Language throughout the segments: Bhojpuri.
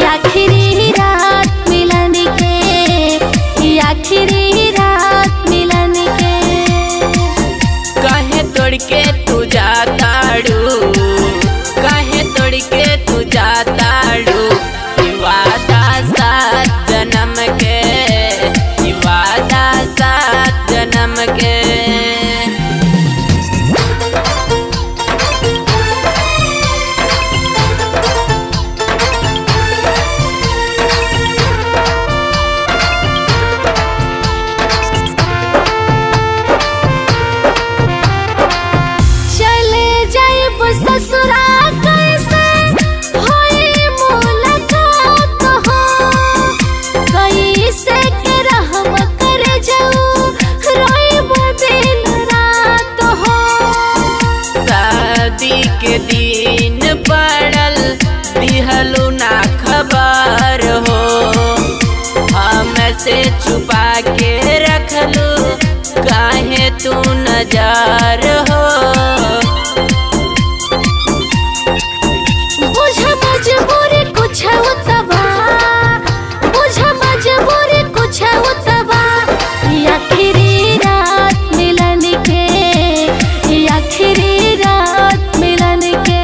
आखिरी रात मिलन के ई आखिरी रात मिलन के काहे तोड़ के तू जाताड़ू काहे तोड़ के तू जाताड़ू ई वादा सात जन्म के ई वादा सात जन्म के चले जाइब ससुरा कैसे होई मुलाकात हो कैसे के रहम कर जाऊ रोइब दिन रात हो शादी के दिन पड़ल दिहलू ना खबर हो हमसे छुपा के रखलू काहे तू नजार हो बुझ मजबूरी कुछ उतबा बुझ मजबूरी कुछ उतबा ई आखिरी रात मिलन के ई आखिरी रात मिलन के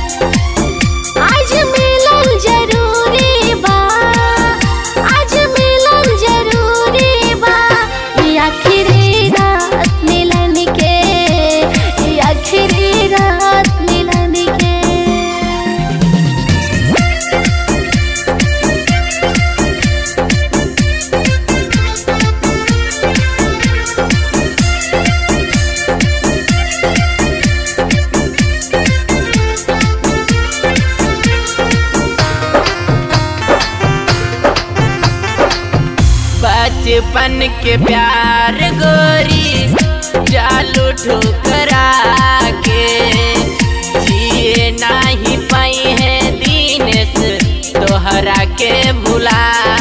आज मिलन जरूरी बा आज मिलन जरूरी बा ई आखिरी रात मिलन के ई आखिरी रात मिलन के बचपन के प्यार गोरी चालू ठुकरा के जिए नाही पाई है दीनेश तोहरा के भुला